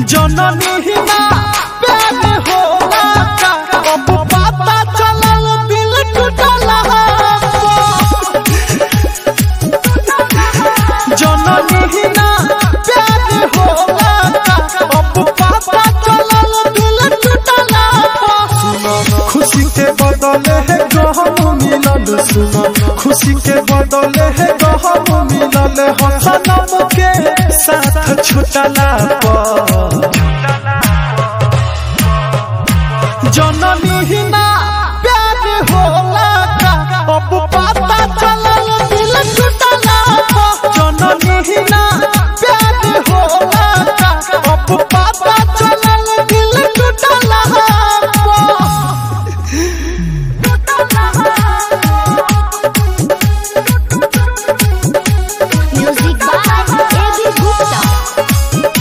जननी ही ना प्यार होला का अब पता चलल दिल टूटला जननी ही ना प्यार होला का अब पता चलल दिल टूटला खुशी के बदले है गहम मिलल सुनो खुशी के बदले है गहम मिलल हसनम के साथ छुटला पर जननी ही ना प्यार होला का अब पता चलल दिल टूटला पर जननी ही ना प्यार होला का अब पता चलल दिल टूटला पर Music by A.B. Gupta.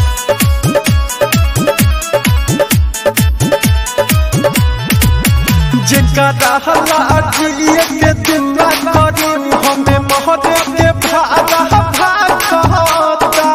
जिनका रहला अखिलिए के दिन करी हमें महादेव के भागा भाग कहता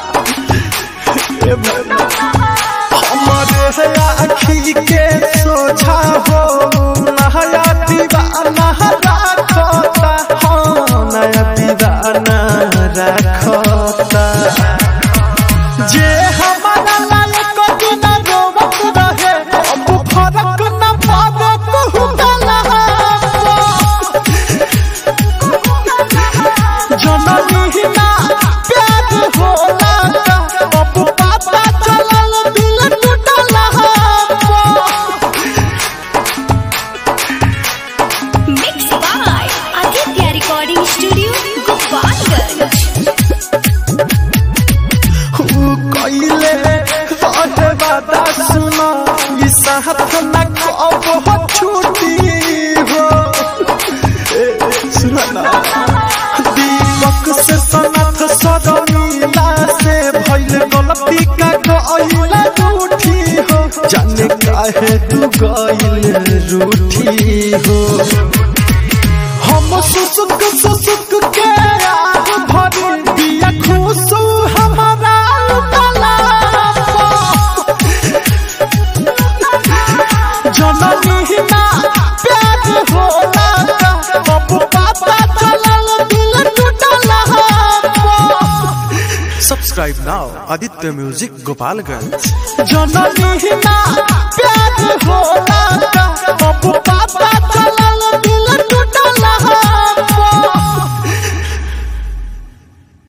ए भैया, हमारे है आखी के सोझा हो नया दीवाना रखता हाँ नया दीवाना रखता जे हमारा लायक दिन रोवत रहे अब फरक न पावे कहूँला जननी ही ना प्यार होला का अब पता चलल दिल टूटला Mixed by Aditya Recording Studio, Gopalganj. ऊ कइले रहे वादा सुना ई साथ न कब हो छूटी हो ए, सुना ना दीपक से सनत सदनीला से भइल गलती का गइल रूठी हो जाने काहे तू गइल रूठी हो हम सुसुक सुसुक के आग भरी दिया खुशू हमारा उतला जननी ही ना प्यार होला का अब पता चलल दिल टूटला Subscribe now, Aditya Music Gopalganj. जननी ही ना